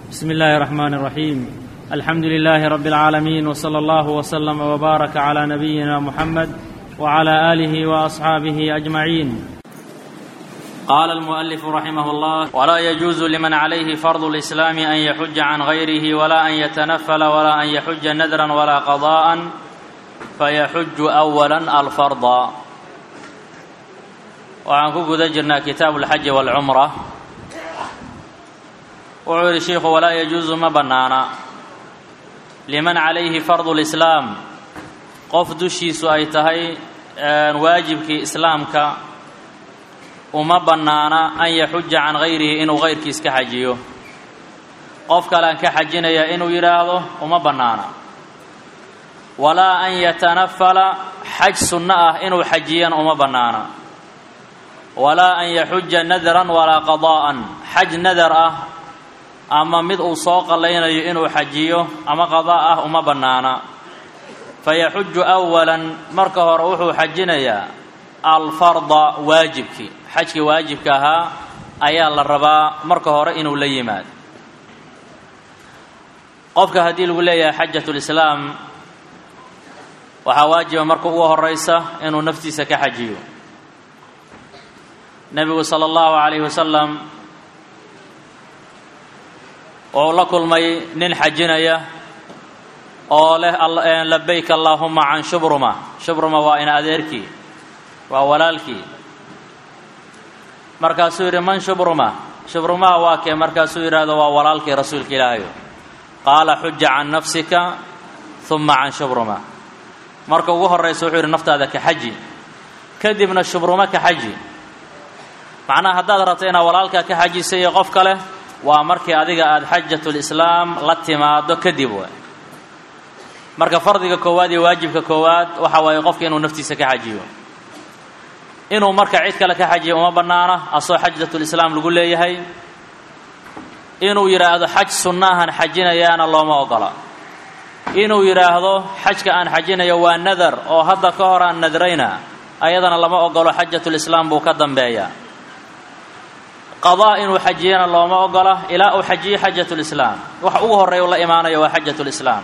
بسم الله الرحمن الرحيم الحمد لله رب العالمين وصلى الله وسلم وبارك على نبينا محمد وعلى اله واصحابه اجمعين قال المؤلف رحمه الله ولا يجوز لمن عليه فرض الاسلام ان يحج عن غيره ولا ان يتنفل ولا ان يحج نذرا ولا قضاء فيحج اولا الفرض waxaan ku guda jirnaa kitaabu alxaji waalcumra wuxuu yidhi shiikhu walaa yajuusu ma bannaana liman calayhi fardu lislaam qof dushiisu ay tahay waajibkii islaamka uma bannaana an yaxuja can gayrihi inuu gayrkiis ka xajiyo qof kalean ka xajinaya inuu yidhaahdo uma bannaana walaa an yatanafala xaj sunno ah inuu xajiyana uma bannaana walaa an yaxuja nadran walaa qadaa'an xaj nadar ah ama mid uu soo qallaynayo inuu xajiyo ama qadaa ah uma bannaana fayaxuju awalan marka hore wuxuu xajinayaa alfarda waajibkii xajkii waajibka ahaa ayaa la rabaa marka hore inuu la yimaado qofka haddii lagu leeyahay xajatulislaam waxaa waajiba marka ugu horaysa inuu naftiisa ka xajiyo nebigu sala allahu calayhi wasalam wuxuu la kulmay nin xajinaya oo leh labayk allaahuma can shubruma shubruma waa in adeerkii waa walaalkii markaasuu yidhi man shubruma shubrumaha waa kee markaasuu yidhaahdo waa walaalkii rasuulka ilaahayo qaala xuja can nafsika uma can shubruma marka ugu horraysa wuxuu yidhi naftaada ka xaji kadibna shubruma ka xaji macnaha haddaad rabto inaad walaalkaa ka xajisa iyo qof kale waa markii adiga aada xajatulislaam la timaado kadib waay marka fardiga koowaad iyo waajibka koowaad waxa waaye qofka inuu naftiisa ka xajiyo inuu marka cid kale ka xajiyo uma bannaana asoo xajatulislaam lagu leeyahay inuu yidhaahdo xaj sunnahan xajinayaana looma ogola inuu yidhaahdo xajka aan xajinayo waa nadar oo hadda ka hor aan nadrayna ayadana lama ogolo xajatulislaam buu ka dambeeyaa qadaa inuu xajiyana looma ogola ilaa uu xajiyo xajatulislaam waxa ugu horreeya u la imaanayo waa xajatulislaam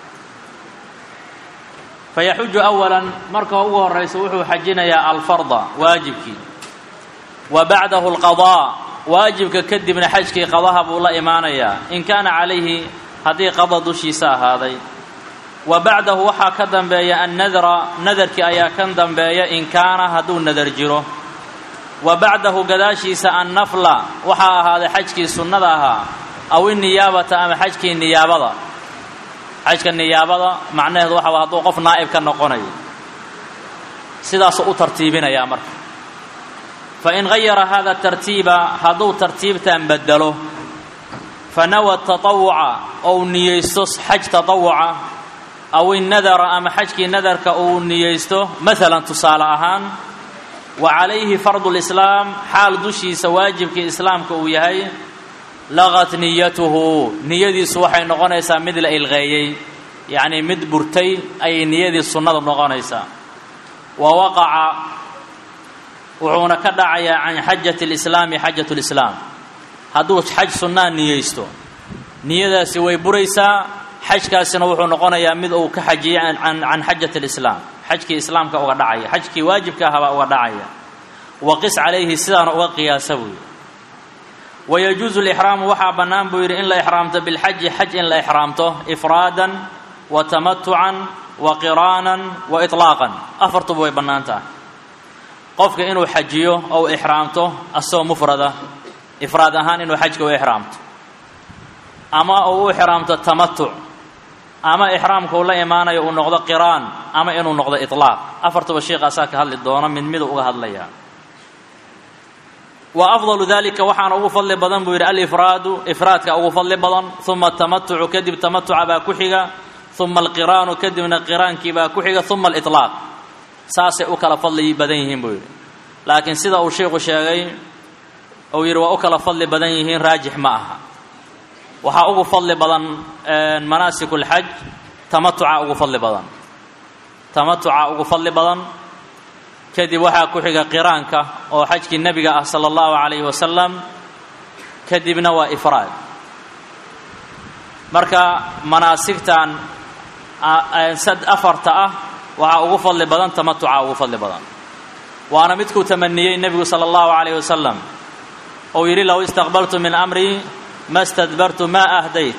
fayaxuju awalan marka ugu horraysa wuxuu xajinayaa alfarda waajibkii wa bacdahu alqadaa waajibka kadibna xajkii qadaha buu la imaanayaa in kaana calayhi haddii qada dushiisa ahaaday wa bacdahu waxaa ka dambeeya annadra nadarkii ayaa kan dambeeya in kaana hadduu nadar jiro wa bacdahu gadaashiisa annafla waxaa ahaaday xajkii sunnada ahaa aw iniyaabata ama xajkii niyaabada xajka niyaabada macnaheedu waxa hadduu qof naa'ib ka noqonayo sidaasuu u tartiibinayaa marka fa in gayara hada tartiiba hadduu tartiibtan bedelo fa nawa tatawuca ou niyeysto xaj tatawuca aw innadara ama xajkii nadarka uu niyeysto maalan tusaale ahaan wa calayhi fardu lislaam xaal dushiisa waajibkii islaamka uu yahay laqat niyatuhu niyadiisu waxay noqonaysaa mid la ilqeeyey yacnii mid burtay ayay niyadii sunnadu noqonaysaa wa waqaca wuxuuna ka dhacayaa can xajati lislaami xajatu lislaam hadduu xaj sunnaa niyeysto niyadaasi way buraysaa xajkaasina wuxuu noqonayaa mid uu ka xajiyay can xajati lislaam xajkii islaamka uga dhacaya xajkii waajibka ahabaa uga dhacaya waqis calayhi sidaana uga qiyaasa buu yidhi wayajuusu lixraamu waxaa bannaan buu yidhi in la ixraamto bilxaji xaj in la ixraamto ifraadan wa tamatucan wa qiraanan wa itlaaqan afartuba way bannaan tahay qofka inuu xajiyo ou ixraamto asagoo mufrada ifraad ahaan inuu xajka u ixraamto ama uu u ixraamto tamatuc ama ixraamka uu la imaanayo uu noqdo qiraan ama inuu noqdo itlaaq afartuba sheikh asaa ka hadli doona mid midu uga hadlayaa wa afdalu dalika waxaana ugu fadli badan buu yidhi alifraadu ifraadka ugu fadli badan uma tamatucu kadib tamatuca baa ku xiga uma alqiraanu kadibna qiraankii baa ku xiga uma aliطlaaq saasay u kala fadli badan yihiin buu yidhi laakiin sida uu sheikhu sheegay uu yidhi waa u kala fadli badan yihiin raajix ma aha waxaa ugu fadli badan manaasik اlxaj tamatuca ugu fadli badan tamatuca ugu fadli badan kadib waxaa ku xiga qiraanka oo xajkii nebiga ah sala allahu calayhi wasalam kadibna waa ifraad marka manaasigtan afarta ah waxaa ugu fadli badan tamatuca ugu fadli badan waana midkuu tamaniyey nebigu sala allahu calayh wasalam ou yidhi low istaqbaltu min amrii ma stadbartu ma ahdayt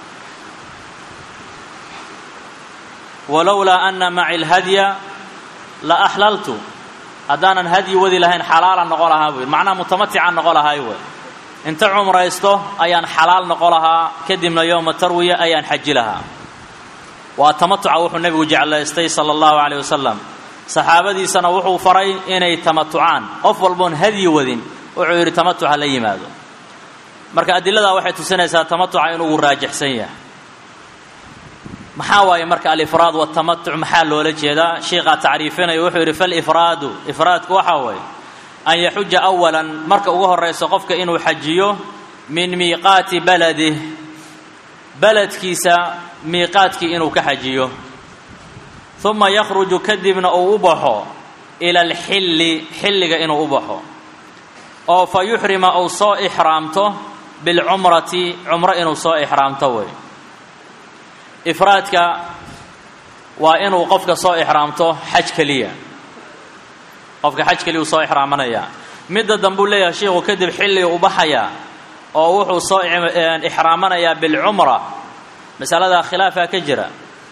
walowlaa ana maci lhadya la axlaltu haddaanan hadyi wadi lahayn xalaalan noqo lahaa buu yidhi macnaha mutamaticaan noqo lahaay wey inta cumraysto ayaan xalaal noqo lahaa kadibna yowma tarwiya ayaan xaji lahaa waa tamatuca wuxuu nebigu jeclaystay sala allahu calayh wasalam saxaabadiisana wuxuu faray inay tamatucaan qof walboon hadyi wadin wuxuu yidhi tamatuc ha la yimaado marka adiladaa waxay tusinaysaa tamatuca inugu raajixsan yahay maxaa waaye marka alifraad watamatuc maxaa loola jeedaa sheikhaa tacriifinaya wuxuu yidhi falifraadu ifraadku waxaa waye an yaxuja awalan marka ugu horayso qofka inuu xajiyo min miiqaati baladih beledkiisa miiqaadkii inuu ka xajiyo uma yakhruju kadibna uu u baxo ila alxilli xilliga inuu u baxo oo fa yuxrima uu soo ixraamto bilcumrati cumro inuu soo ixraamto wey ifraadka waa inuu qofka soo ixraamto xaj keliya qofka xaj keliya uu soo ixraamanaya midda dambuu leeyahay sheikhu kadib xilliga u baxaya oo wuxuu soo ixraamanayaa bilcumra masaladaa khilaafaa ka jira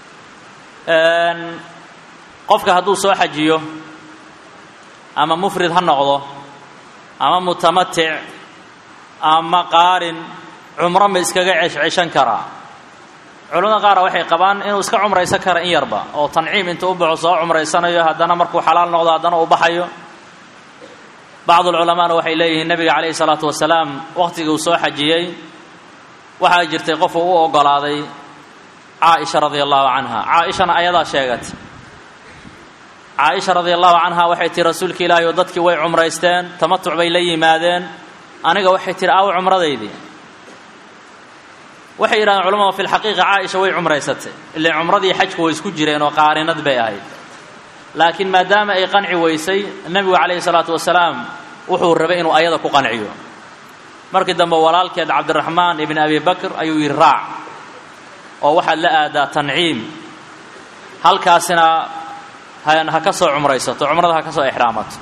qofka hadduu soo xajiyo ama mufrid ha noqdo ama mutamatic ama qaarin cumro ma iskaga ceshceshan karaa culamada qaara waxay qabaan inuu iska cumraysan kara in yarba oo tanciim intuu u baxo soo cumraysanayo haddana markuu xalaal noqdo haddana uu baxayo bacdu lculamaana waxay leeyihiin nebiga calayhi salaatu wasalaam wakhtigii uu soo xajiyey waxaa jirtay qof uu u ogolaaday caaisha radia allahu canha caaishana ayadaa sheegatay caaisha radia allahu canha waxay tihi rasuulka ilaahi oo dadkii way cumraysteen tamatuc bay la yimaadeen aniga waxay tihi aaw cumradaydii waxay yidhahdeen culamadu fi lxaqiiqa caaisha way cumraysatay ile cumradii xajku way isku jireen oo qaarinad bay ahayd laakiin maadaama ay qanci weysay nebigu calayhi salaatu wasalaam wuxuu rabay inuu ayada ku qanciyo markii dambe walaalkeed cabdiraxmaan ibni abi bakr ayuu yidhi raac oo waxaad la aadaa tanciim halkaasina ha ka soo cumraysato cumrada ha ka soo ixraamato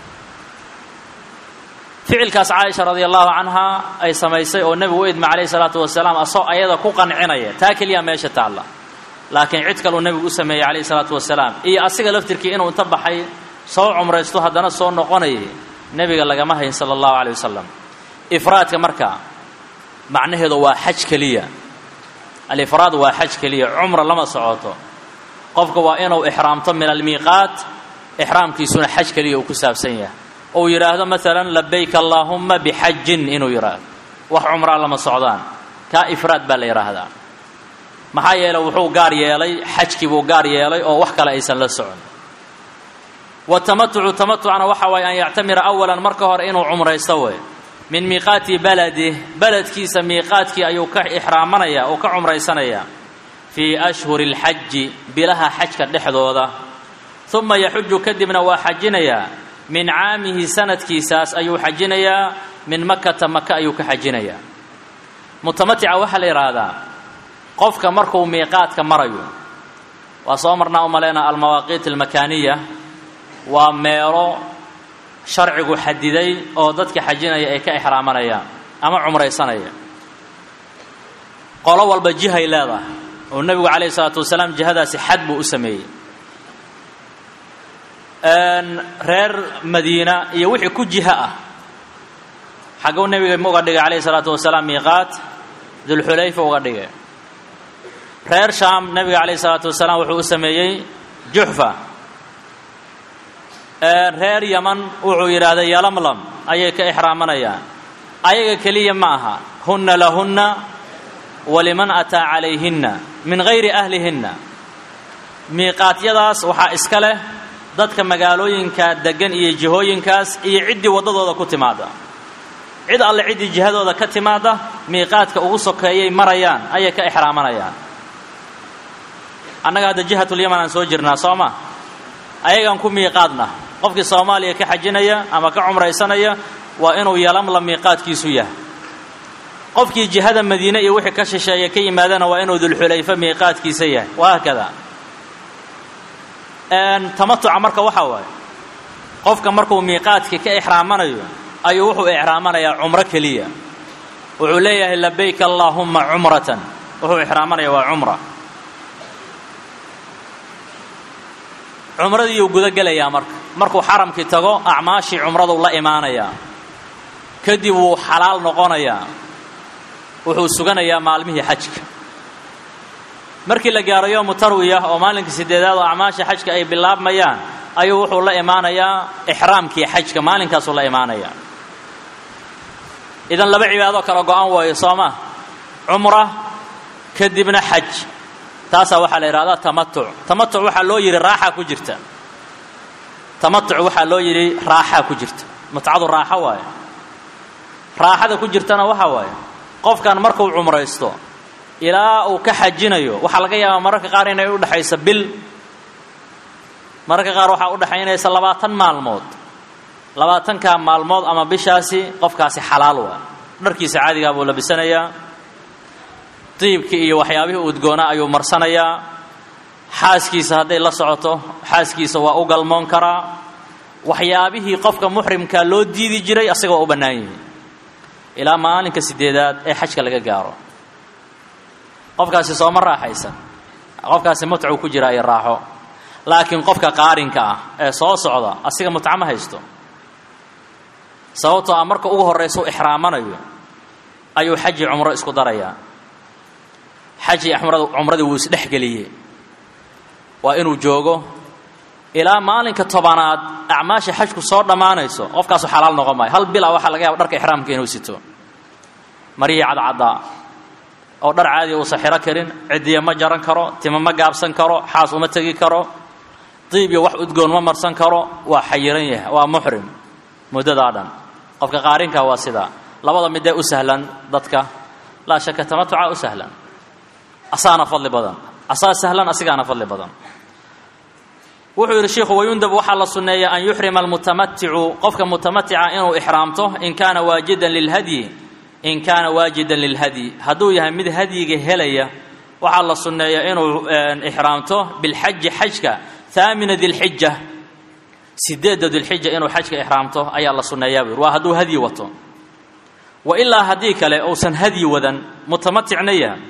ficilkaas caaisha radia allahu canha ay samaysay oo nebigu u idma calayhi salaatu wasalaam asoo ayada ku qancinaya taa keliya meesha taalla laakiin cid kaluu nebigu u sameeyey calayhi salaatu wasalaam iyo asiga laftirkii inuu inta baxay soo cumraysto haddana soo noqonayay nebiga lagama hayn sala allahu calayh wasalam ifraadka marka macnaheedu waa xaj keliya alifraad waa xaj keliya cumra lama socoto qofka waa inuu ixraamto min almiiqaat ixraamkiisuna xaj keliya uu ku saabsan yahay ou yidhaahdo maalan labayk allaahumma bixajin inuu yidhaahdo wax cumraa lama socdaan kaa ifraad baa la yidhaahdaa maxaa yeeley wuxuu gaar yeelay xajkii buu gaar yeelay oo wax kale aysan la socon watamatucu tamatucna waxa waaye an yactamira awalan marka hore inuu cumraysto wey min miiqaati baladih beledkiisa miiqaadkii ayuu ka ixraamanaya oo ka cumraysanaya fii ashhuri اlxaji bilaha xajka dhexdooda uma yaxuju kadibna waa xajinayaa min caamihi sanadkiisaas ayuu xajinayaa min makata maka ayuu ka xajinayaa mutamatica waxaa la yidhaahdaa qofka markuu miiqaadka marayo waa soo marnaa u malaynaa almawaaqiit almakaaniya waa meelo sharcigu xadiday oo dadka xajinaya ay ka ixraamanayaan ama cumraysanaya qolo walba jihay leedahay oo nebigu calayhi salaatu wasalaam jihadaasi xad buu u sameeyey reer madiina iyo wixii ku jiha ah xagguu nebiga uga dhigay calayhi salaatu wasalaam miiqaat dulxulayfa uga dhigay reer shaam nebiga calayhi salaatu wasalaam wuxuu u sameeyey juxfa reer yaman wuxuu yidhaahday yalamlam ayay ka ixraamanayaan ayaga keliya ma aha hunna lahunna waliman ataa calayhinna min gayri ahlihinna miiqaatyadaas waxaa iska leh dadka magaalooyinka deggan iyo jihooyinkaas iyo ciddii waddadooda ku timaada cid alle ciddii jihadooda ka timaada miiqaadka ugu sokeeyay marayaan ayay ka ixraamanayaan annaga hadda jihatulyaman aan soo jirnaa soo ma ayagaan ku miiqaadna qofkii soomaaliya ka xajinaya ama ka cumraysanaya waa inuu yalamla miiqaadkiisu yahay qofkii jihada madiine iyo wixii ka shisheeya ka yimaadana waa inuu dulxulayfa miiqaadkiisa yahay wahaakada tamatuca marka waxaa waaye qofka markuu miiqaadkii ka ixraamanayo ayuu wuxuu ixraamanayaa cumro keliya wuxuu leeyahay labayk allaahumma cumratan wuxuu ixraamanaya waa cumra cumradiiyuu gudagelayaa marka markuu xaramkii tago acmaashii cumraduu la imaanayaa kadib wuu xalaal noqonayaa wuxuu suganayaa maalmihii xajka markii la gaaro yoomu tarwiya oo maalinka sideedaad oo acmaasha xajka ay bilaabmayaan ayuu wuxuu la imaanayaa ixraamkii xajka maalinkaasuu la imaanayaa idan laba cibaadoo kala go-an waayo soo ma cumra kadibna xaj taasaa waxaa la yidhahdaa tamatuc tamatuc waxaa loo yidhi raaxaa ku jirta tamatuc waxaa loo yidhi raaxaa ku jirta mutcadu raaxo waaye raaxada ku jirtana waxaa waaye qofkan markuu cumraysto ilaa uu ka xajinayo waxaa laga yaabaa mararka qaar inay udhexayso bil mararka qaar waxaa udhexaynaysa labaatan maalmood labaatankaa maalmood ama bishaasi qofkaasi xalaal waa dharkiisa caadigaa buu labisanayaa diibkii iyo waxyaabihii udgoona ayuu marsanayaa xaaskiisa hadday la socoto xaaskiisa waa u galmoon karaa waxyaabihii qofka muxrimkaa loo diidi jiray asaga waa u bannaan yihi ilaa maalinka sideedaad ee xajka laga gaaro qofkaasi sooma raaxaysan qofkaasi mutcuu ku jira iyo raaxo laakiin qofka qaarinka ah ee soo socda asiga mutca ma haysto sababtoo ah marka ugu horraysa u ixraamanayo ayuu xaji cumro isku darayaa xaji cumradii wuu isdhexgeliyey waa inuu joogo ilaa maalinka tobanaad acmaasha xajku soo dhammaanayso qofkaasu xalaal noqon maayo hal bila waxaa laga yaba dharka ixraamka inuu sito marihii cadcaddaa oo dhar caadiya uusan xiro karin cidiya ma jaran karo tima ma gaabsan karo xaas uma tegi karo diib iyo wax udgoon ma marsan karo waa xayiran yahay waa muxrim muddadaa dhan qofka qaarinka waa sidaa labada midee u sahlan dadka laa shaka tamatuca u sahlan asaana fadli badan asaa sahlan asigaana fadli badan wuxuu yidhi sheikhu wayundab waxaa la sunneeya an yuxrima almutamaticu qofka mutamatica inuu ixraamto in kaana waajidan lilhadyi in kaana waajidan lilhadyi hadduu yahay mid hadyiga helaya waxaa la sunneeya inuu ixraamto bilxaji xajka haamina dilxija sideedda dilxija inuu xajka ixraamto ayaa la sunneeyaa buu yidhi waa hadduu hadyi wato wa ilaa haddii kale uusan hadyi wadan mutamaticna yahay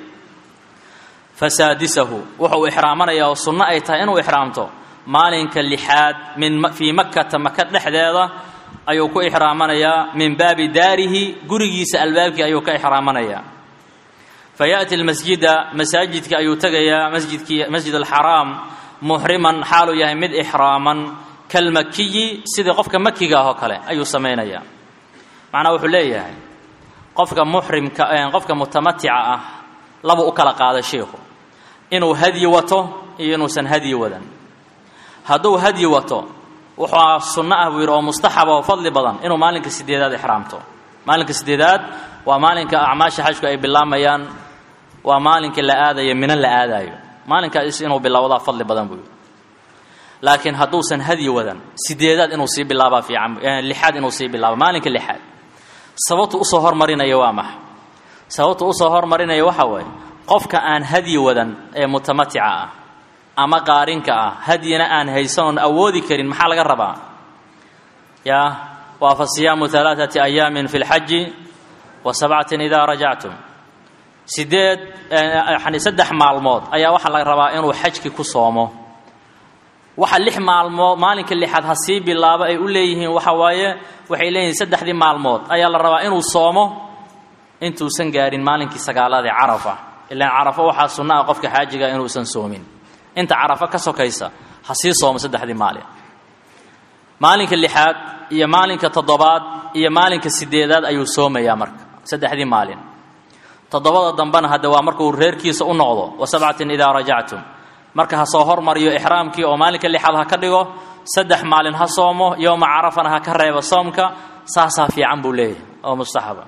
fasaadisahu wuxuu ixraamanayaa oo sunno ay tahay inuu ixraamto maalinka lixaad min fii makkata maka dhexdeeda ayuu ku ixraamanayaa min baabi daarihi gurigiisa albaabkii ayuu ka ixraamanayaa fa yaأti lmasjida masaajidka ayuu tegayaa masjidkii masjid alxaraam muxriman xaaluu yahay mid ixraaman kalmakiyi sidii qofka makiga ah oo kale ayuu samaynayaa macnaa wuxuu leeyahay qofka muxrimka qofka mutamatica ah labuu u kala qaada sheikhu inuu hadyi wato iyo inuusan hadyi wadan hadduu hadyi wato wuxuu sunno ah buu yidhi oo mustaxaba oo fadli badan inuu maalinka sideedaad ixraamto maalinka sideedaad waa maalinka acmaasha xajku ay bilaamayaan waa maalinka la aadayo mina la aadaayo maalinkaas inuu bilowdaa fadli badan buu yidhi laakiin hadduusan hadyi wadan sideedaad inuu sii bilaabaa fiican lixaad inuu sii bilaabo maalinka lixaad sababtu usoo hormarinaya waa maxa sababtu usoo hormarinaya waxaa waaye qofka aan hadyi wadan ee mutamatica ah ama qaarinka ah hadyina aan haysanoon awoodi karin maxaa laga rabaa yaa waa fa siyaamu alaaثati ayaamin fi اlxaji wa sabcatin idaa rajactum sideed yani saddex maalmood ayaa waxaa laga rabaa inuu xajki ku soomo waxa lix maalmood maalinka lixaad ha sii bilaabo ay u leeyihiin waxa waaye waxay leeyihiin saddexdii maalmood ayaa la rabaa inuu soomo intuusan gaarin maalinkii sagaalaad ee carafa ilaan carafo waxaa sunno ah qofka xaajiga inuusan soomin inta carafo ka sokaysa ha sii soomo saddexdii maalin maalinka lixaad iyo maalinka toddobaad iyo maalinka sideedaad ayuu soomayaa marka saddexdii maalin toddobada dambena hadde waa markuu reerkiisa u noqdo wa sabcatin idaa rajactum marka ha soo hormariyo ixraamkii oo maalinka lixaad ha ka dhigo saddex maalin ha soomo yowma carafana ha ka reebo soomka saasaa fiican buu leeyahay oo mustaxaba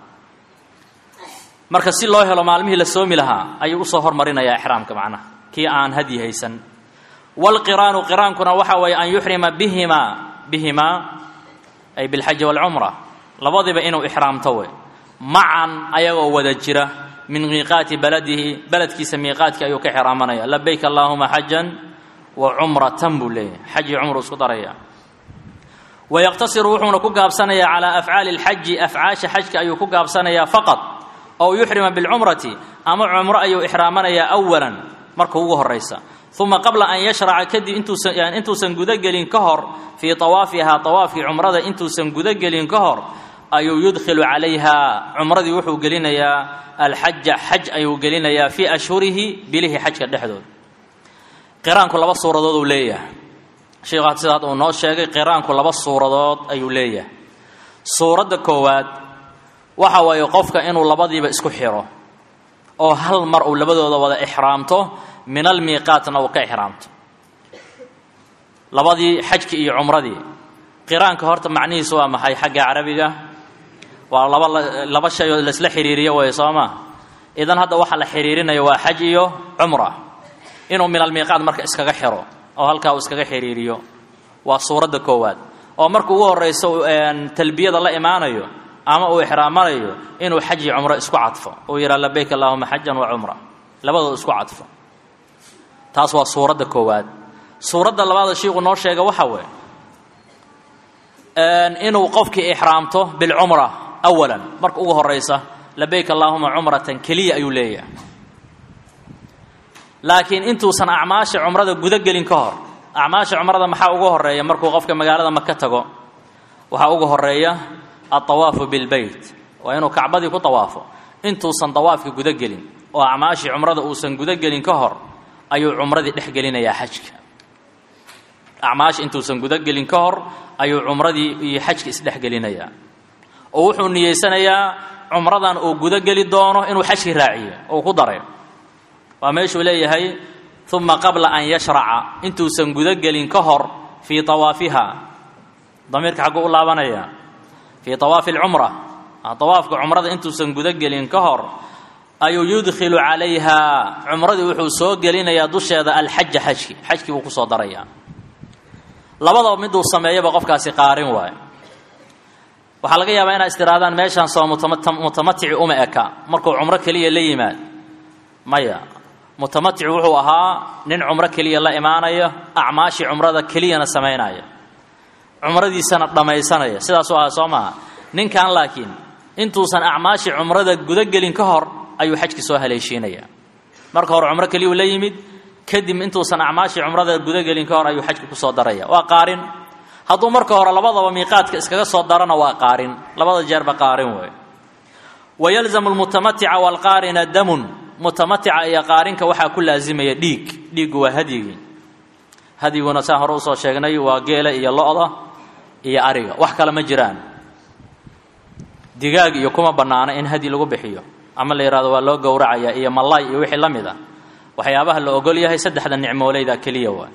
marka si loo helo maalmihii la soomi lahaa ayuu usoo hormarinayaa ixraamka macnaha kii aan hadyi haysan waalqiraanu qiraankuna waxa weeye an yuxrima bihimaa bihimaa ay bilxaji waalcumra labadiba inuu ixraamto wey macan ayagoo wada jira min miiqaati baladihi beledkiisa miiqaadkii ayuu ka xiraamanaya labayk allaahuma xajan wa cumratan buu leeyahay xaj iyo cumru isku daraya wayaqtasiru wuxuuna ku gaabsanayaa calaa afcaali lxaji afcaasha xajka ayuu ku gaabsanayaa faqad ow yuxrima bilcumrati ama cumro ayuu ixraamanayaa awalan marka ugu horaysa uma qabla an yashraca kadib intuusan intuusan gudagelin ka hor fii awaafihaa awaafkii cumrada intuusan gudagelin ka hor ayuu yudkhilu calayha cumradii wuxuu gelinayaa alxaja xaj ayuu gelinayaa fii ashhurihi bilihii xajka dhexdood qiraanku laba suuradood uu leeyahay sheikhu sidaad uu noo sheegay qiraanku laba suuradood ayuu leeyahay suuradda koowaad waxa waaye qofka inuu labadiiba isku xiro oo hal mar uu labadooda wada ixraamto min almiiqaatna uu ka ixraamto labadii xajkii iyo cumradii qiraanka horta macnihiisu waa maxay xagga carabiga waa laba laba shay oo laisla xiriiriyo way soo maa idan hadda waxaa la xiriirinaya waa xaj iyo cumra inuu min almiiqaat marka iskaga xiro oo halkaa uu iskaga xiriiriyo waa suuradda koowaad oo marka ugu horrayso talbiyada la imaanayo ama uu ixraamanayo inuu xaj iyo cumro isku cadfo uu yidhaha labayk allahuma xajan wa cumra labadooda isku cadfo taas waa suuradda koowaad suuradda labaada shiiku noo sheega waxa weeye inuu qofkii ixraamto bilcumra awalan marka ugu horaysa labayk allaahuma cumratan keliya ayuu leeyahay laakiin intuusan acmaasha cumrada gudagelin ka hor acmaasha cumrada maxaa ugu horeeya markuu qofka magaalada maka tago waxaa ugu horeeya altawaafu bilbeyt waa inuu kacbadii ku tawaafo intuusan tawaafka gudagelin oo acmaashii cumrada uusan gudagelin ka hor ayuu cumradii dhex gelinayaa xajka acmaasha intuusan gudagelin ka hor ayuu cumradii iyo xajka isdhexgelinayaa oo wuxuu niyeysanayaa cumradan uu gudageli doono inuu xajkii raaciyo uu ku daray waa meeshuu leeyahay uma qabla an yashraca intuusan gudagelin ka hor fii awaafiha damiirka xagguu u laabanaya fii awaafi alcumra awaafka cumrada intuusan gudagelin ka hor ayuu yudkhilu calayha cumradii wuxuu soo gelinayaa dusheeda alxaja xajki xajkii buu kusoo darayaa labadaba miduu sameeyaba qofkaasi qaarin waayo waxaa laga yaabaa inaad istiraadaan meeshaan soo mutamatici uma eka markuu cumro keliya la yimaad maya mutamatic wuxuu ahaa nin cumro keliya la imaanaya acmaashii cumrada keliyana samaynaya cumradiisana dhammaysanaya sidaasuu ahaa soo maaha ninkan laakiin intuusan acmaashii cumrada gudagelin ka hor ayuu xajki soo haleeshiinaya marka hore cumro keliyuu la yimid kadib intuusan acmaashii cumrada gudagelin ka hor ayuu xajki kusoo daraya waa qaarin hadduu marka hore labadaba miiqaadka iskaga soo darana waa qaarin labada jeerba qaarin wey wayalzamu lmutamatica waalqaarina damun mutamatica iyo qaarinka waxaa ku laasimaya dhiig dhiiggu waa hadyigii hadyiguna saan hore usoo sheegnay waa geela iyo lo-da iyo ariga wax kale ma jiraan digaag iyo kuma bannaana in hadyi lagu bixiyo ama la yidhahdo waa loo gowracaya iyo malay iyo wixii la mid a waxyaabaha la ogol yahay saddexda nicmooleyda keliya waa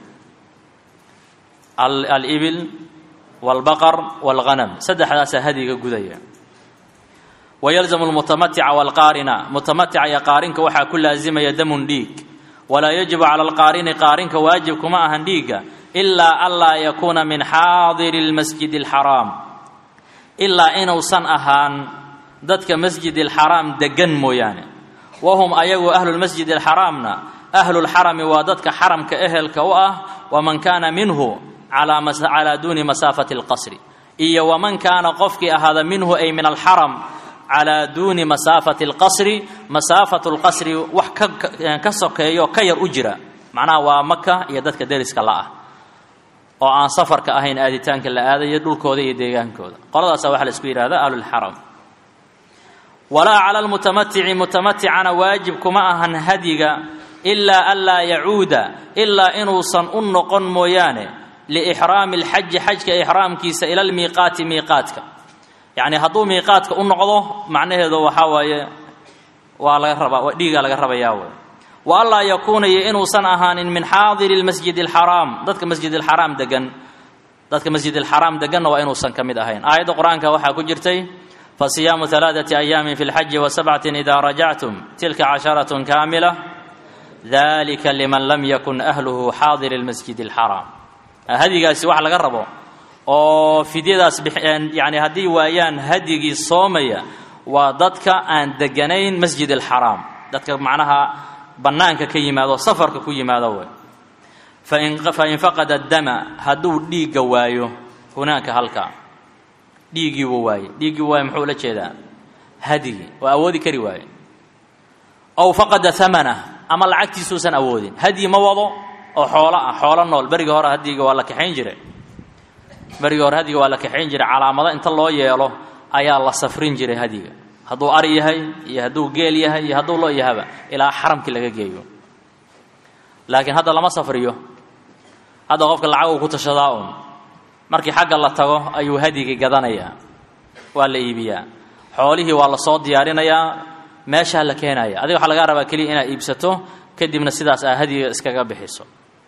alibil wاlbaqar wاlghanam saddexdaasaa hadyiga gudaya wayalzamu lmutamatica wاlqaarina mutamatica iyo qaarinka waxaa ku laasimaya damun dhiig walaa yajibu cala alqaarini qaarinka waajib kuma ahan dhiigga ilaa anlaa yakuuna min xaadiri اlmasjid اlxaraam ilaa inuusan ahaan dadka masjid اlxaraam degan mooyaane wahum ayagu ahlulmasjid alxaraamna ahlulxarami waa dadka xaramka ehelka u ah waman kaana minhu calaa duuni masaafati alqasri iyo waman kaana qofkii ahaada minhu ay min alxaram calaa duuni masaafati alqasri masaafatu lqasri wax ka sokeeyo ka yar u jira macnaha waa maka iyo dadka deriska la ah oo aan safarka ahayn aaditaanka la aadayo dhulkooda iyo deegaankooda qoladaasa waxaa la isku yidhahda ahlulxaram walaa cala lmutamatici mutamaticana waajib kuma ahan hadyiga ilaa anlaa yacuuda ilaa inuusan u noqon mooyaane liixraami alxaji xajka ixraamkiisa ila lmiiqaati miiqaadka yacni hadduu miiqaadka u noqdo macnaheedu waxaa waaye waa laga rabaa dhiigaa laga rabayaa wey wa anlaa yakuuna iyo inuusan ahaanin min xaadiri lmasjid alxaraam dadka masjid alxaraam degan dadka masjid alxaraam deganna waa inuusan ka mid ahayn aayadda qur-aanka waxaa ku jirtay fasiyaamu alaaثati ayaamin fi lxaji wasabcatin idaa rajactum tilka casharatun kaamila dalika liman lam yakun ahluhu xaadiri lmasjid alxaraam hadyigaasi wax laga rabo oo fidyadaas yani haddii waayaan hadyigii soomaya waa dadka aan deganayn masjid alxaraam dadka macnaha bannaanka ka yimaado safarka ku yimaado wey fain faqada dama hadduu dhiigga waayo hunaanka halkaa dhiiggii wuu waaye dhiiggii waaye muxuu la jeedaa hadigii waa awoodi kari waaye ow faqada hamanah ama lacagtiisuusan awoodin hadyi ma wado oo xoolo ah xoolo nool berigii hore hadiga waa la kaxayn jiray berigii hore hadiga waa la kaxayn jiray calaamado inta loo yeelo ayaa la safrin jiray hadiga hadduu ari yahay iyo hadduu geel yahay iyo hadduu loo yahaba ilaa xaramkii laga geeyo laakiin hadda lama safriyo hadda qofka lacag uu ku tashadaa un markii xagga la tago ayuu hadigii gadanayaa waa la iibiyaa xoolihii waa la soo diyaarinayaa meeshaa la keenaya adiga waxaa lagaa rabaa keliya inaad iibsato kadibna sidaas aa hadiga iskaga bixiso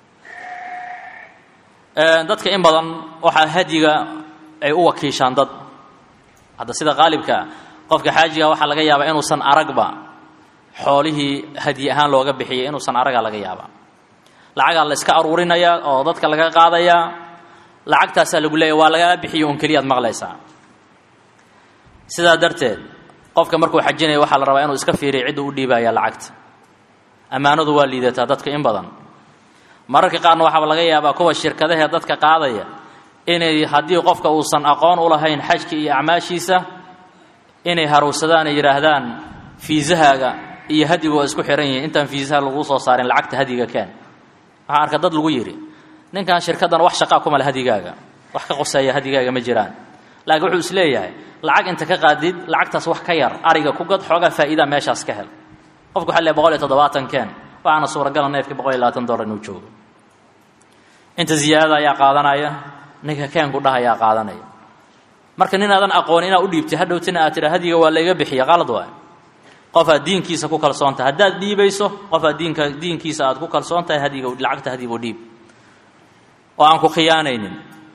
dadka in badan waxaa hadiga ay u wakiishaan dad hadda sida qaalibkaa qofka xaajiga waxaa laga yaabaa inuusan aragba xoolihii hadyi ahaan looga bixiyay inuusan aragaa laga yaabaa lacagaa la iska aruurinayaa oo dadka laga qaadayaa lacagtaasaa lagu leeya waa lagaa bixiyo un keliyaad maqlaysaa sidaa darteed qofka markuu xajinaya waxaa la rabaa inuu iska fiiriya cidda u dhiibaya lacagta ammaanadu waa liidataa dadka in badan mararka qaarna waxaaba laga yaabaa kuwa shirkadahee dadka qaadaya inay haddii qofka uusan aqoon u lahayn xajka iyo acmaashiisa inay harowsadaan ay yidhaahdaan fiisahaaga iyo hadigu waa isku xihan yihiin intaan fiisaha lagu soo saarin lacagta hadiga keen waxaan arka dad lagu yidhi ninkan shirkaddan wax shaqaa kumale hadigaaga wax ka qoseeya hadigaaga ma jiraan laakiin wuxuu is leeyahay lacag inta ka qaadid lacagtaas wax ka yar ariga ku gad xoogaa faa'iidaa meeshaas ka hel qofku waxaa leeyahay boqol iyo toddobaatan keen waxaana suuragala neefkii boqol iyo labaatan dollar inuu joogo inta ziyaadada ayaa qaadanaya ninka keenku dhah ayaa qaadanaya marka nin aadan aqoon inaad u dhiibtay hadhowtina aad tidha hadiga waa layga bixiya qalad waay qofaad diinkiisa ku kalsoon tahay haddaad dhiibayso qofaad diinka diinkiisa aad ku kalsoon tahay hadiga lacagta hadigu dhiib oo aan ku khiyaanaynin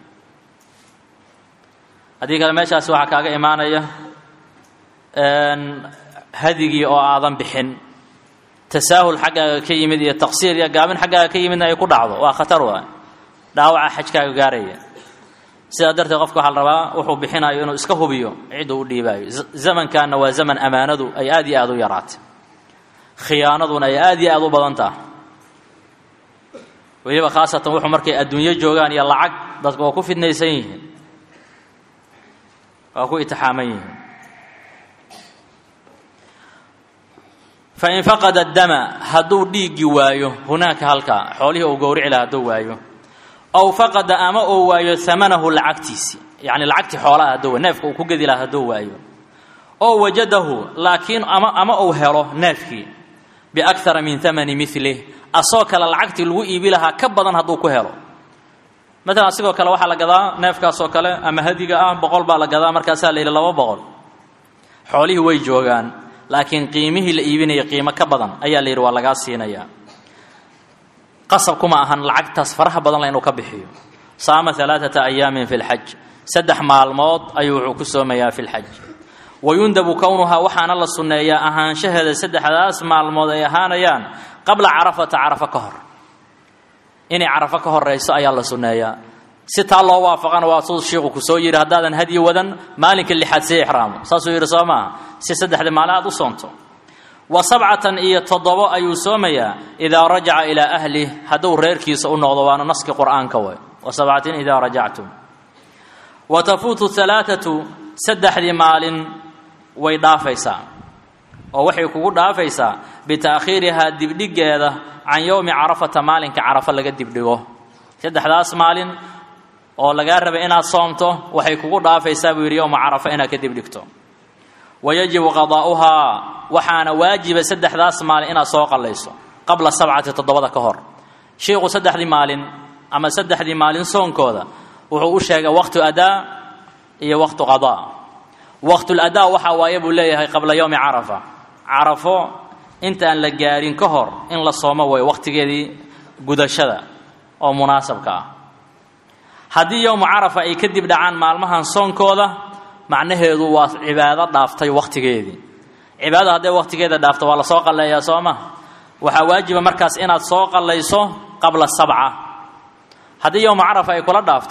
haddii kale meeshaasi waxaa kaaga imaanaya hadigii oo aadan bixin tasaahul xaggaaga ka yimid iyo taqsiir iyo gaabin xaggaaga ka yimidna ay ku dhacdo waa khatar waay dhaawaca xajkaaga gaaraya sidaa darteed qofka waxaa la rabaa wuxuu bixinayo inuu iska hubiyo cidduu u dhiibaayo zamankanna waa zaman ammaanadu ay aad iyo aad u yaraatay khiyaanaduna ay aad iyo aad u badan taha weliba khaasatan wuxuu markay adduunyo joogaan iyo lacag dadku waa ku fidnaysan yihiin waa ku itixaaman yihiin fain faqada dama hadduu dhiiggi waayo hunaaka halkaa xoolihii uu gowrici laha hadduu waayo aw faqada ama uu waayo amanahu lacagtiisi yacni lacagtii xoolaha hadduu waayo neefka uu ku gedi laha hadduu waayo oo wajadahu laakiin ama ama uu helo neefkii biakara min amani milih asoo kale lacagtii lagu iibi lahaa ka badan hadduu ku helo maalan asigoo kale waxaa la gadaa neefkaasoo kale ama hadiga ah boqol baa la gadaa markaasaa la yidhi laba boqol xoolihii way joogaan laakiin qiimihii la iibinaya qiimo ka badan ayaa la yidhi waa lagaa siinayaa qasab kuma ahan lacagtaas faraha badan la inuu ka bixiyo saama alaaata ayaamin fi lxaj saddex maalmood ayuu wuxuu ku soomayaa fi lxaj wayundabu kownuhaa waxaana la sunneeyaa ahaanshaheeda saddexdaas maalmood ay ahaanayaan qabla carafata carafo ka hor inay carafo ka horayso ayaa la sunneeyaa si taa loo waafaqana waa suu shiiku ku soo yidhi haddaadan hadyi wadan maalinka lixaad sii ixraamo saasuu yidhi soo maaha si saddexdii maalin aad u soonto wa sabcatan iyo toddobo ayuu soomayaa idaa rajaca ilaa ahlih hadduu reerkiisa u noqdo waana naski qur'aanka way wa sabcatin idaa rajactum wa tafuutu alaaatu saddexdii maalin way dhaafaysaa oo waxay kugu dhaafaysaa bita'khiirihaa dibdhigeeda can yowmi carafata maalinka carafo laga dibdhigo saddexdaas maalin oo lagaa rabay inaad soomto waxay kugu dhaafaysaa buu yidhi yowma carafa inaad ka dibdhigto wayajibu qadaa'uhaa waxaana waajiba saddexdaas maalin inaad soo qallayso qabla sabcati toddobada ka hor shiiku saddexdii maalin ama saddexdii maalin soonkooda wuxuu u sheegay waqtu adaa iyo waqtu qadaa waqtuladaa waxaa waaye buu leeyahay qabla yowmi carafa carafo intaan la gaarin ka hor in la soomo way waqtigeedii gudashada oo munaasabka ah haddii yowmu carafa ay kadib dhacaan maalmahan soonkooda macnaheedu waa cibaado dhaaftay wakhtigeedii cibaadada hadday wakhtigeeda dhaafto waa la soo qalleeyaa soo ma waxaa waajiba markaas inaad soo qallayso qabla sabca haddii yowma carafa ay kula dhaafto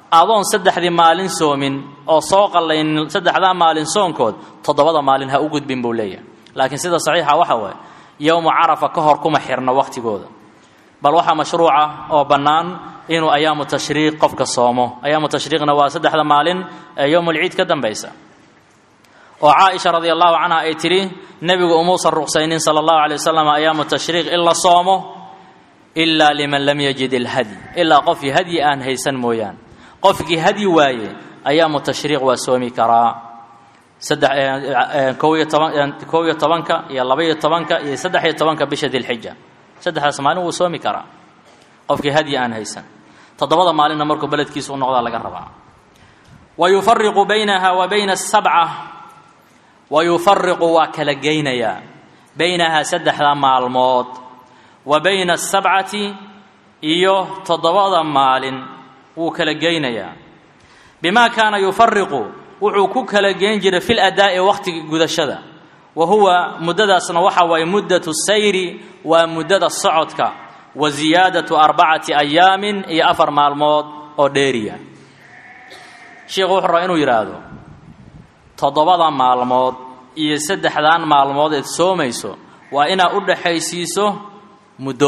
adoon saddexdii maalin soomin oo soo qallaynin saddexdaa maalin soonkood toddobada maalin ha u gudbin buu leeyahay laakiin sida saxiixa waxa waaye yowmu carafa ka hor kuma xirno wakhtigooda bal waxaa mashruuca oo bannaan inuu ayaamu tashriiq qofka soomo ayaamu tashriiqna waa saddexda maalin ee yowmulciid ka dambaysa oo caaisha radi allahu canha ay tidhi nebigu umuusan ruqsaynin sala allahu alay wasalam ayaamu tashriiq in la soomo ilaa liman lam yajid ilhadyi ilaa qofkii hadyi aan haysan mooyaan qofkii hadyi waaye ayaamu tashriiq waa soomi karaa saddex kow iyo toban kow iyo tobanka iyo laba-iyo tobanka iyo saddex iyo tobanka bisha dilxija saddexdaas maalin wuu soomi karaa qofkii hadyi aan haysan toddobada maalinna markuu beledkiisa u noqdaa laga rabaa wa yufariqu baynaha wa bayna asabca wa yufariqu waa kala geynayaa baynahaa saddexda maalmood wa bayna asabcati iyo toddobada maalin wuu kala geynayaa bimaa kaana yufariqu wuxuu ku kala geyn jiray fi ladaa'i wakhtiga gudashada wa huwa muddadaasna waxa waaye muddatu sayri waa muddada socodka wa ziyaadatu arbacati ayaamin iyo afar maalmood oo dheeriya sheikhu wuxuu rabaa inuu yidhaahdo toddobada maalmood iyo saddexdan maalmood eed soomayso waa inaad u dhaxaysiiso muddo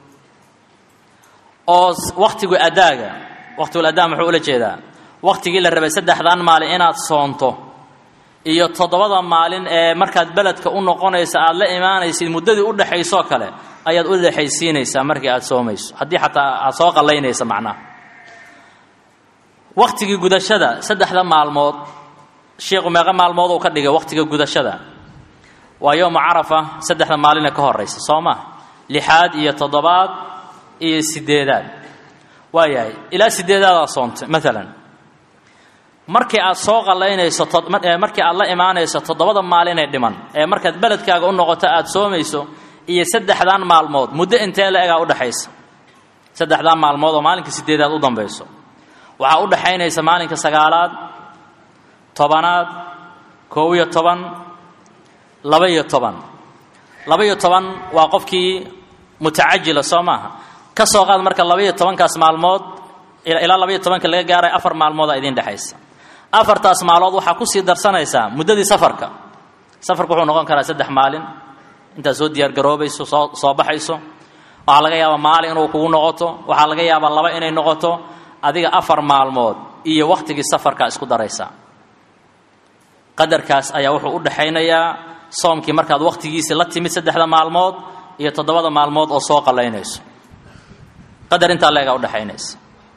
oo wakhtigu adaaga wakhtigul adaa muxuu ula jeedaa wakhtigii la rabay saddexdan maalin inaad soonto iyo toddobada maalin ee markaad beledka u noqonaysa aada la imaanaysid muddadii u dhexaysoo kale ayaad u dhexaysiinaysaa markii aada soomayso haddii xataa aada soo qallaynaysa macnaha wakhtigii gudashada saddexda maalmood sheikhu meeqa maalmood uu ka dhigay wakhtiga gudashada waa yowma carafa saddexda maaline ka horaysa soo ma lixaad iyo toddobaad iyo sideedaad waayahay ilaa sideedaadaa soontay maalan markii aad soo qallaynayso markii aad la imaanayso toddobada maalinee dhiman ee markaad beledkaaga u noqoto aada soomayso iyo saddexdan maalmood muddo intee la egaa udhexaysa saddexdan maalmood oo maalinka sideedaad u dambayso waxaa u dhexaynaysa maalinka sagaalaad tobanaad koob iyo toban laba-iyo toban laba-iyo toban waa qofkii mutacajila soo maaha ka soo qaad marka laba-iyo tobankaas maalmood ilaa laba-iyo tobanka laga gaaray afar maalmoodaa idiin dhexaysa afartaas maalood waxaa kusii darsanaysaa muddadii safarka safarku wuxuu noqon karaa saddex maalin intaad soo diyaar garoobayso soo soo baxayso waxaa laga yaabaa maalin inuu kugu noqoto waxaa laga yaabaa laba inay noqoto adiga afar maalmood iyo wakhtigii safarkaa isku daraysaa qadarkaas ayaa wuxuu u dhexaynayaa soomkii markaad wakhtigiisii la timid saddexda maalmood iyo toddobada maalmood oo soo qallaynayso qadar intaa la egaa udhexaynaysa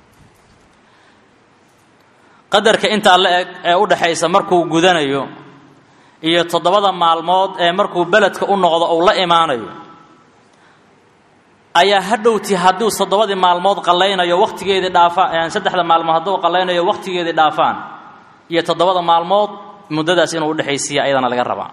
qadarka intaa la eg ee u dhexaysa markuu gudanayo iyo toddobada maalmood ee markuu beledka u noqdo uu la imaanayo ayaa hadhowti hadduu toddobadii maalmood qallaynayo wakhtigeedii dhaafaan saddexda maalmood hadduu qallaynayo wakhtigeedii dhaafaan iyo toddobada maalmood muddadaas inuu udhexaysiiya ayadana laga rabaa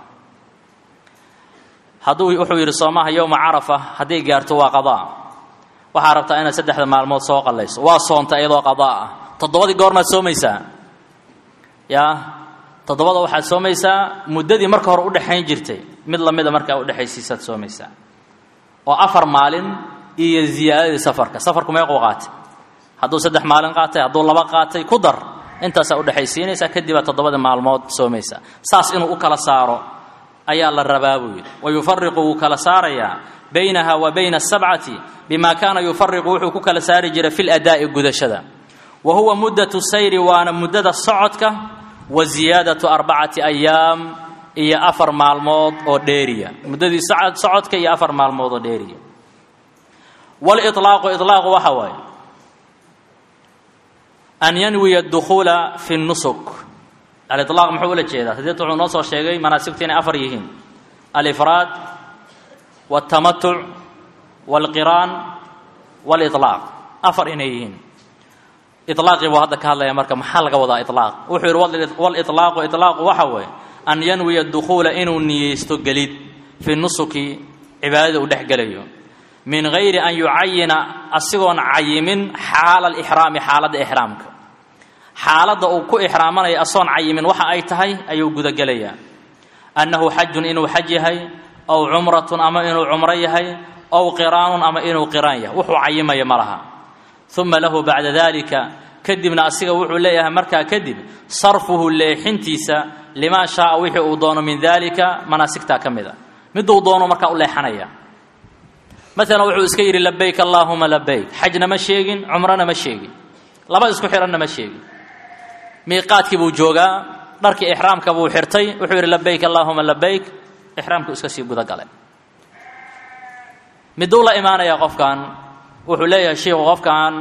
hadduu wuxuu yidhi soomaha yowma carafa hadday gaarto waa qadaa waxaa rabtaa inaad saddexda maalmood soo qallayso waa soonta iyadoo qadaa ah toddobadii goormaad soomaysaa yaa toddobada waxaad soomaysaa muddadii marka hore udhexayn jirtay mid lamida markaa udhexaysiisaad soomaysaa oo afar maalin iyo ziyaadadii safarka safarku meequu qaatay hadduu saddex maalin qaatay hadduu laba qaatay ku dar intaasaa udhexaysiinaysaa kadibaa toddobadii maalmood soomaysaa saas inuu u kala saaro ayaa la rabaa buu yidhi wa yufariqu wuu kala saarayaa baynaha wa bayna asabcati bima kaana yufariqu wuxuu ku kala saari jiray fi ladaa'i gudashada wa huwa muddatu sayri waana muddada socodka wa ziyaadatu arbacati ayaam iyo afar maalmood oo dheeriya muddadii socodka iyo afar maalmood oo dheeriya waliطlaaqu iطlaaqu waxa waaye an yanwiya dukhuula fi nusuk aliطlaaq muxuu ula jeedaa hadeet wuxuu noo soo sheegay manaasigtu inay afar yihiin alifraad wاltamatuc wاlqiraan wاliطlaaq afar inay yihiin ilaaqii buu hadda ka hadlaya marka maxaa laga wadaa ilaaq wuxuu yidhi waliطlaaqu iطlaaqu waxa weeye an yanwiya dukhuula inuu niyeysto gelid fi nusuki cibaadada uu dhex gelayo min gayri an yucayina asigoon cayimin xaala alixraami xaaladda ixraamka xaaladda uu ku ixraamanaya asoon cayimin waxa ay tahay ayuu gudagelayaa annahu xajun inuu xaj yahay ow cumratun ama inuu cumro yahay ow qiraanun ama inuu qiraan yahay wuxuu cayimaya ma laha uma lahu bacda dalika kadibna asiga wuxuu leeyahay markaa kadib sarfuhu leexintiisa limaa shaaa wixii uu doono min daalika manaasigtaa ka mid a miduu doono markaa u leexanaya maalan wuxuu iska yidhi labayk allaahuma labayk xajna ma sheegin cumrona ma sheegin laba isku xihanna ma sheegin miiqaadkii buu joogaa dharkii ixraamka buu xirtay wuxuu yidhi labayk allaahuma labayk ixraamku iska sii gudagalay miduu la imaanaya qofkan wuxuu leeyahay shiiku qofkan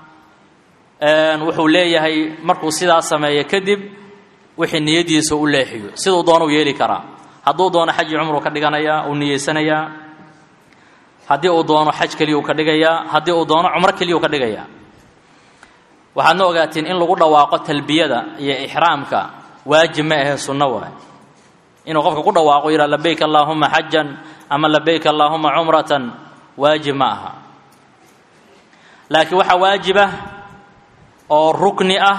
wuxuu leeyahay markuu sidaa sameeyo kadib wixii niyadiisa u leexiyo siduu doona u yeeli karaa hadduu doono xaji cumruu ka dhiganayaa uu niyeysanayaa haddii uu doono xaj keliya uu ka dhigayaa haddii uu doono cumro keliya uu ka dhigayaa waxaadna ogaatiin in lagu dhawaaqo talbiyada iyo ixraamka waajib ma ahe sunno waay inuu qofka ku dhawaaqo yidhaha labayk allaahuma xajan ama labayk allaahuma cumratan waajib ma aha laakiin waxaa waajibah oo rukni ah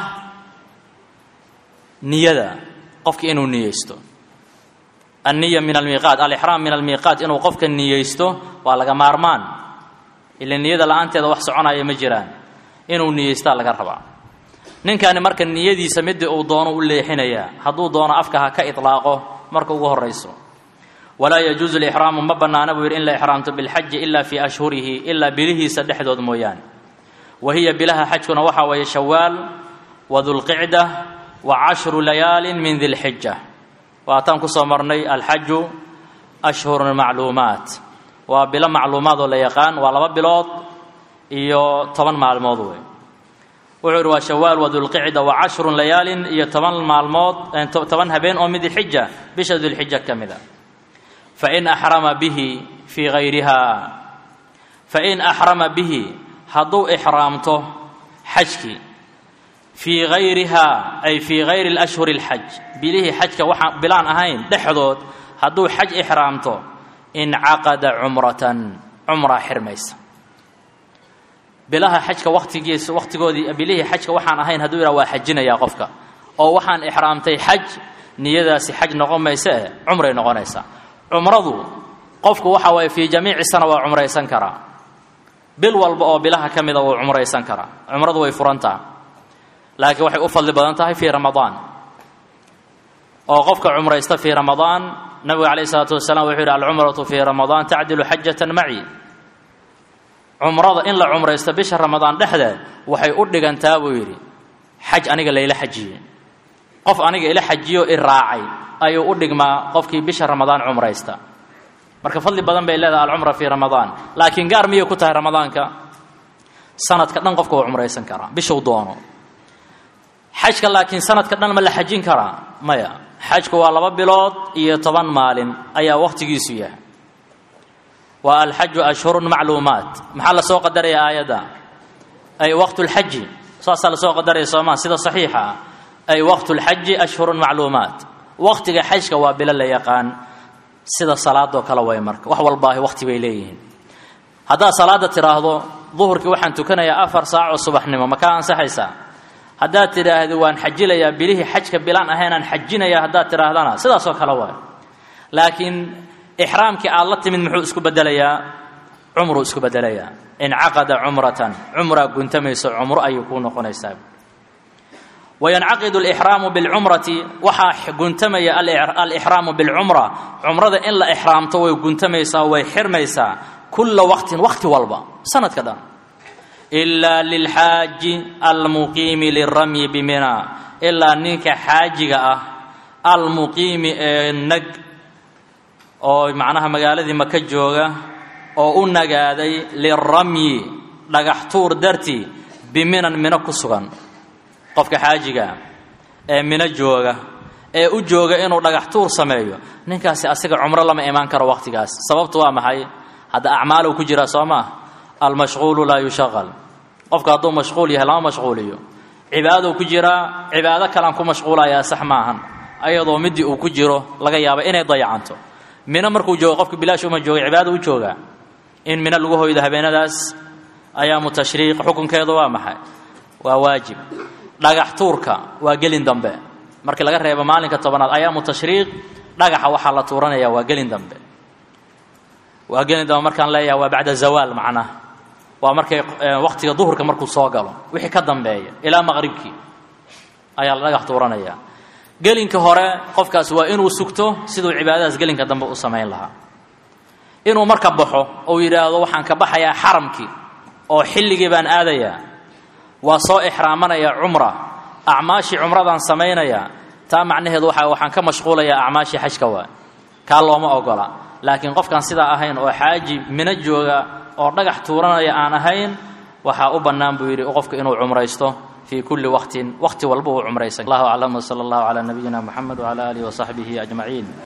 niyada qofka inuu niyeysto anniya min almiiqaat alixraam min almiiqaat inuu qofka niyeysto waa laga maarmaan ila niyada la-aanteeda wax soconaya ma jiraan inuu niyeystaa laga rabaa ninkani marka niyadiisa midii uu doono u leexinayaa hadduu doono afka ha ka itlaaqo marka ugu horayso walaa yajuusu lixraamu ma bannaana buu yidhi in la ixraamto bilxaji ilaa fii ashhurihi ilaa bilihiisa dhexdood mooyaane wa hiya bilaha xajkuna waxaa weeye shawaal wa dulqicda wa cashru layaalin min dilxija waataan kusoo marnay alxaju ashhurun macluumaat waa bilo macluumaad oo la yaqaan waa laba bilood iyo toban maalmood wey wuxuu yidhi waa shawaal wa dulqicda wa cashrun layaalin iyo toban maalmood toban habeen oo min dilxija bisha dilxija ka mid a fain axrama bihi fii hayriha fain axrama bihi hadduu ixraamto xajkii fii hayriha ay fii hayri lashhuri اlxaj bilihii xajka waxaan bilaan ahayn dhexdood hadduu xaj ixraamto incaqada cumratan cumraa xirmaysa bilaha xajka watigiis waqtigoodii bilihii xajka waxaan ahayn hadduu yidhaha waa xajinayaa qofka oo waxaan ixraamtay xaj niyadaasi xaj noqon mayse eh cumray noqonaysaa cumradu qofku waxa waye fii jamiici sana waa cumraysan karaa bil walba oo bilaha ka mida wuu cumraysan karaa cumradu way furantaha laakiin waxay u fadli badan tahay fii ramadaan oo qofka cumraysta fii ramadaan nabigu calayh isalaatu wasalaam wuxuu yidhi alcumratu fii ramadaan tacdilu xajatan maci cumrada in la cumraysto bisha ramadaan dhexdeed waxay u dhigantaa buu yidhi xaj aniga layla xajiyey qof aniga ila xajiyo i raacay ayuu u dhigmaa qofkii bisha ramadaan cumraysta marka fadli badan bay leedahay alcumra fii ramadaan laakiin gaar miyay ku tahay ramadaanka sanadka dhan qofka waa cumraysan karaa bishuu doono xajka laakiin sanadka dhan ma la xajin karaa maya xajku waa laba bilood iyo toban maalin ayaa wakhtigiisu yahay waa alxaju ashhurun macluumaat maxaa lasoo qadaraya aayadda ay waqtu lxaji saasaa lasoo qadaraya soomaa sida saxiixa ah ay waqtu lxaji ashhurun macluumaat waqtiga xajka waa bilo la yaqaan sida salaadoo kale way marka wax walbaahi waqti bay leeyihiin haddaad salaada tidhaahdo duhurkii waxaan tukanayaa afar saac oo subaxnimo ma kaa ansaxaysaa haddaad tidhaahdo waan xajilayaa bilihii xajka bilaan ahaynaan xajinaya haddaad tidhaahdana sidaasoo kale waay laakiin ixraamkii aad la timid muxuu isku bedelayaa cumruu isku bedelayaa incaqada cumratan cumraa guntamayso cumro ayay kuu noqonaysaa wayancaqidu alixraamu bilcumrati waxaa guntamaya alixraamu bilcumra cumrada in la ixraamto way guntamaysaa way xirmaysaa kulla waqtin waqti walba sanadka dhan ilaa lilxaaji almuqiimi liramyi bimina ilaa ninka xaajiga ah almuqiimi ee nag oo macnaha magaaladii maka jooga oo u nagaaday liramyi dhagax tuur dartii biminan mino ku sugan qofka xaajigaa ee mino jooga ee u jooga inuu dhagax tuur sameeyo ninkaasi asiga cumro lama imaan karo waqtigaas sababtu waa maxay hadda acmaalow ku jiraa soo maah almashquulu laa yushaqal qofka hadduu mashquul yahay lama mashquuliyo cibaadou ku jiraa cibaado kalean ku mashquulayaa sax maahan ayadoo midii uu ku jiro laga yaaba inay dayacanto mino markuu joogo qofka bilaash uma jooga cibaado u joogaa in mino lagu hoydo habeenadaas ayaamu tashriiq xukunkeedu waa maxay waa waajib dhagax tuurka waa gelin dambe markii laga reebo maalinka tobanaad ayaamu tashriiq dhagaxa waxaa la tuuranaya waa gelin dambe waa gelin dambe markaan leeyahay waa bacda zawaal macnaha waa markay waqtiga duhurka markuu soo galo wixii ka dambeeya ilaa maqribkii ayaa la dhagax tuuranayaa gelinka hore qofkaas waa inuu sugto siduu cibaadadaas gelinka dambe u samayn lahaa inuu marka baxo ou yidhaahdo waxaan ka baxayaa xaramkii oo xilligii baan aadayaa waa soo ixraamanaya cumra acmaashii cumradaan samaynayaa taa macnaheedu waxa waxaan ka mashquulayaa acmaashii xajka waa kaa looma ogola laakiin qofkaan sidaa ahayn oo xaaji mino jooga oo dhagax tuuranaya aan ahayn waxaa u bannaan buu yidhi qofka inuu cumraysto fii kulli waqtin waqti walba uu cumraysan allahu aclam wsala allahu calaa nabiyina moxamed wcala aalihi wasaxbihi ajmaciin